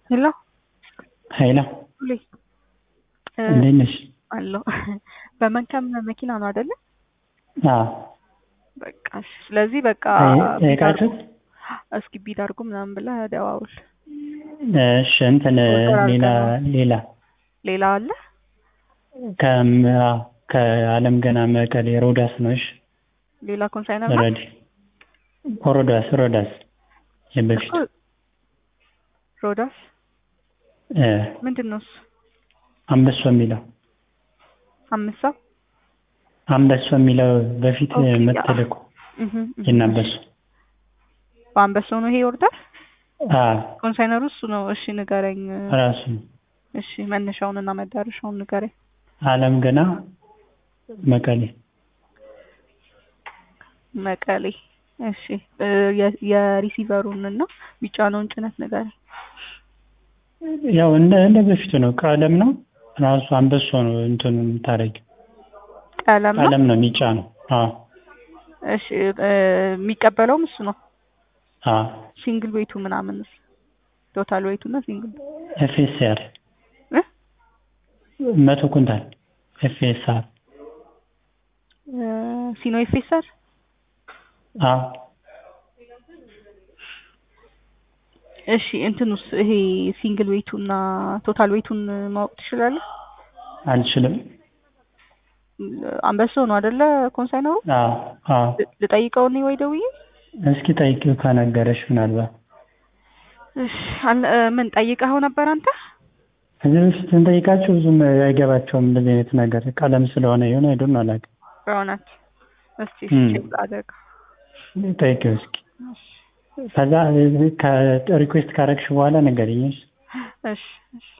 ሄሎ ኃይላ ሁሌ እንዴት ነሽ? አለሁ። በመንከም መኪና ነው አይደለ? አዎ በቃ እሺ። ስለዚህ በቃ ጠይቃችሁ እስኪ ቢድ አድርጉ ምናምን ብለህ ደዋውል። እሺ እንትን ሌላ ሌላ ሌላ አለ ከም አዎ፣ ከአለም ገና መቀሌ ሮዳስ ነው። እሺ ሌላ ኮንሳይነር ነው ረዲ ሮዳስ ሮዳስ የበፊት እኮ ሮዳስ እ ምንድን ነው እሱ? አንበሶ የሚለው አምስት ሰው አንበሶ የሚለው በፊት ኦኬ፣ መተልኩ እህ እህ። የናበሱ በአንበሳው ነው ይሄ ይወርዳል። አዎ ኮንሳይነሩ እሱ ነው። እሺ ንገረኝ። ራሱ እሺ መነሻውን እና መዳረሻውን ንገረኝ። አለም ገና መቀሌ መቀሌ። እሺ እ የ- የሪሲቨሩን እና ቢጫነውን ጭነት ንገረኝ። ያው እንደ እንደ በፊቱ ነው። ቀለም ነው ራሱ አንበሶ ነው እንትኑ የምታደርጊው ቀለም ነው። ቀለም ነው የሚጫ ነው። አዎ እሺ እ የሚቀበለውም እሱ ነው። አዎ ሲንግል ዌይቱ ምናምን ቶታል ዌይቱ እና ሲንግል ኤፍኤስአር እ መቶ ኩንታል ኤፍኤስአር እ ሲኖ ኤፌሰር አዎ እሺ እንትኑስ ይሄ ሲንግል ዌይቱ እና ቶታል ዌይቱን ማወቅ ትችላለህ? አልችልም። አንበሶ ነው አይደለ ኮንሳይነሩ? አዎ አዎ ል- ልጠይቀው እኔ ወይ ደውዬ? እስኪ ጠይቂው ከነገረሽ ምናልባት እሺ አለ- እ ምን ጠይቀኸው ነበር አንተ? ከዚህ በፊት ስንጠይቃቸው ብዙም አይገባቸውም እንደዚህ አይነት ነገር ቀለም ስለሆነ የሆነ አይዶን አላውቅም። በእውነት እስቲ እም። ቼክ አድርግ። ጠይቂው እስኪ ከዛ ከሪኩዌስት ካረግሽ በኋላ ንገሪኝ። እሺ? እሺ እሺ